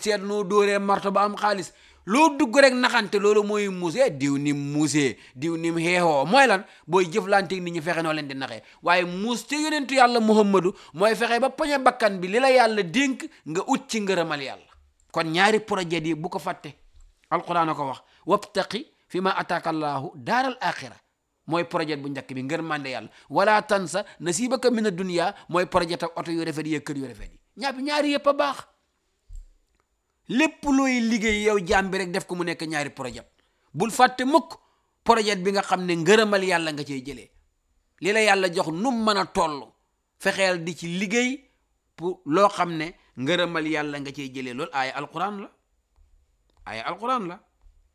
seet noo dóoree marto ba am xaalis loo dugg rek naxante loolu mooy muusee diw nim muusee diw nim xeexoo mooy lan booy jëflanteeg nit ñi fexe noo leen di naxee waaye muus te yonentu yàlla muhammadu mooy fexe ba poñe bakkan bi li la yàlla dénk nga ut ci ngërëmal yàlla kon ñaari projet yi bu ko fàtte alquran a ko wax wabtaqi fi ma ataaka allahu daaral axira mooy projet bu njëkk bi ngër mande yàlla wala tansa nasibaka min ad-dunya mooy projet ak oto yu rafet yi kër yu rafet yi ñaar ñaari yëpp a baax lépp looy liggéey yow jaam bi rek def ko mu nekk ñaari projet bul fàtte mukk projet bi nga xam ne ngërëmal yàlla nga cey jëlee li la yàlla jox num mën a toll fexeel di ci liggéey pour loo xam ne ngërëmal yàlla nga cey jëlee loolu aaya alquran la aaya alquran la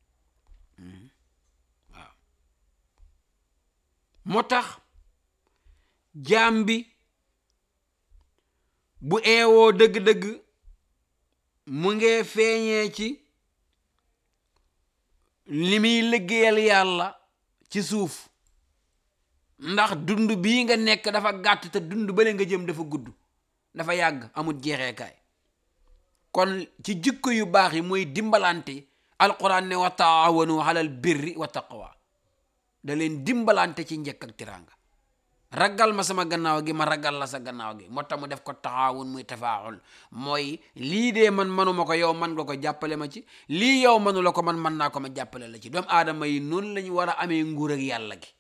waaw moo tax jaam bi bu eewoo dëgg-dëgg mu ngee feeñee ci li muy liggéeyal yàlla ci suuf ndax dund bii nga nekk dafa gàtt te dund bale nga jëm dafa gudd dafa yàgg amul jeexeekaay kon ci jikko yu baax yi mooy dimbalante alquran ne wa taawanu alal birri wa taqwa da leen dimbalante ci njëkk ak tiranga ragal ma sama gannaaw gi ma ragal la sa gannaaw gi moo tax mu def ko taxaawun muy tafaaxul mooy lii dee man manuma ko yow man nga ko jàppale ma ci lii yow manu la ko man man naa ko ma jàppale la ci doomu aadama yi noonu lañu war a amee nguur ak yàlla gi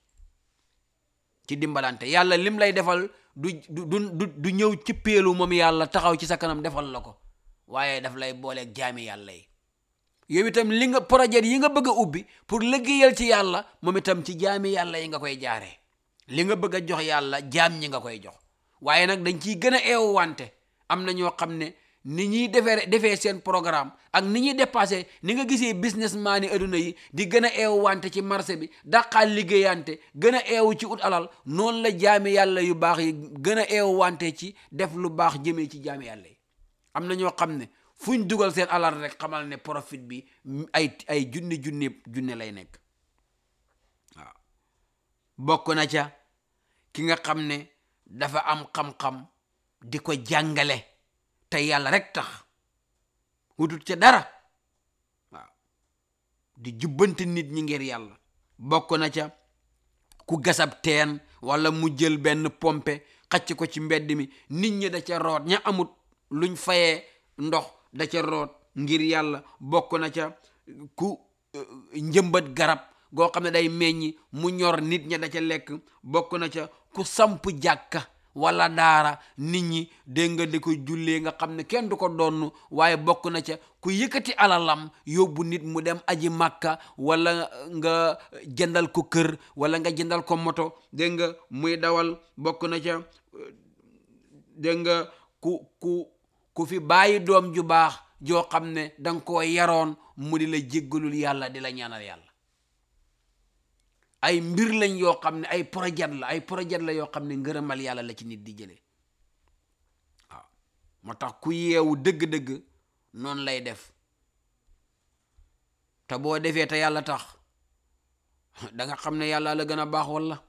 ci dimbalante yàlla lim lay defal du du du du ñëw ci péelu moom yàlla taxaw ci sa kanam defal la ko waaye daf lay booleeg jaami yàlla yi yow itam li nga projet yi nga bëgg a ubbi pour liggéeyal ci yàlla moom itam ci jaami yàlla yi nga koy jaaree li nga bëgg a jox yàlla jaam ñi nga koy jox waaye nag dañ ciy gën a eewu wante am na ñoo xam ne ni ñuy defee defee seen programme ak ni ñuy dépassé ni nga gisee businessman yi adduna yi di gën a eewu wante ci marché bi daqaal liggéeyante gën a eewu ci ut alal noonu la jaami yàlla yu baax yi gën a eewu wante ci def lu baax jëmee ci jaami yàlla yi am na ñoo xam ne fuñ dugal seen alal rek xamal ne profit bi ay ay junni junni junne lay nekk waaw bokk na ca ki nga xam ne dafa am xam-xam di ko jàngale te yàlla rek tax wutut ca dara waaw di jubbante nit ñi ngir yàlla bokk na ca ku gasab teen wala mu jël benn pompe xacc ko ci mbedd mi nit ñi da ca root ña amut luñ fayee ndox da ca root ngir yàlla bokk na ca ku njëmbat garab goo xam ne day meññi mu ñor nit ña da ca lekk bokk na ca ku samp jàkka wala daara nit ñi dégg nga di ko jullee nga xam ne kenn du ko donn waaye bokk na ca ku yëkkati alalam yóbbu nit mu dem aji màkka wala nga jëndal ko kër wala nga jëndal ko moto dégg nga muy dawal bokk na ca dégg nga ku ku ku fi bàyyi doom ju baax joo xam ne danga koo yaroon mu di la jéggalul yàlla di la ñaanal yàlla ay mbir lañ yoo xam ne ay projet la ay projet la yoo xam ne ngërëmal yàlla la ci nit di jëlee waaw moo tax ku yeewu dëgg-dëgg noonu lay def te boo defee te yàlla tax da nga xam ne yàlla la gën a baax walla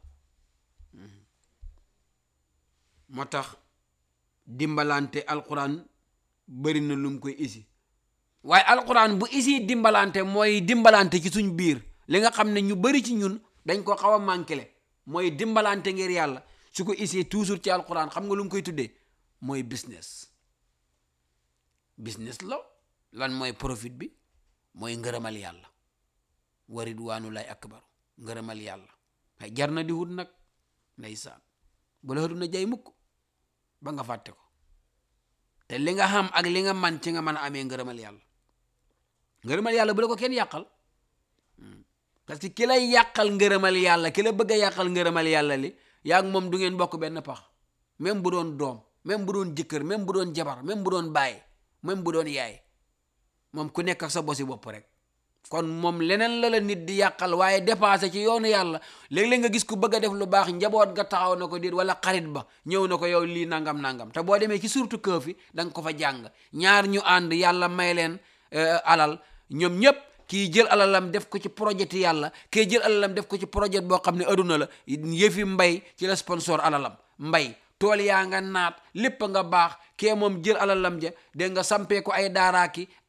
moo tax dimbalante alquran bëri na lu mu koy isi waaye alquran bu isi dimbalante mooy dimbalante ci suñ biir li nga xam ne ñu bëri ci ñun dañ ko xaw a manqué mooy dimbalante ngir yàlla su ko isi toujours ci alquran xam nga lu mu koy tuddee mooy business business la lan mooy profit bi mooy ngërëmal yàlla wa ridwaanu lay akbar ngërëmal yàlla ay jar na di wut nag ndeysaan bu la na jay mukk ba nga fàtte ko te li nga xam ak li nga man ci nga mën a amee ngërëmal yàlla ngërëmal yàlla bu la ko kenn yàqal parce que ki lay yàqal ngërëmal yàlla ki la bëgg a yàqal ngërëmal yàlla li yaa ngi moom du ngeen bokk benn pax même bu doon doom même bu doon jëkkër même bu doon jabar même bu doon baay même bu doon yaay moom ku nekk ak sa bosi bopp rek kon moom leneen la la nit di yàqal waaye dépassé ci yoonu yàlla léeg-léeg nga gis ku bëgg a def lu baax njaboot nga taxaw na ko déet wala xarit ba ñëw na ko yow lii nangam nangam te boo demee ci surtout këf yi da nga ko fa jàng ñaar ñu ànd yàlla may leen alal ñoom ñëpp kii jël alalam def ko ci projet yàlla kii jël alalam def ko ci projet boo xam ne aduna la yëfi mbay ci la sponsor alalam mbay tool yaa nga naat lépp nga baax kee moom jël alalam ja dégg nga sampee ko ay daaraaki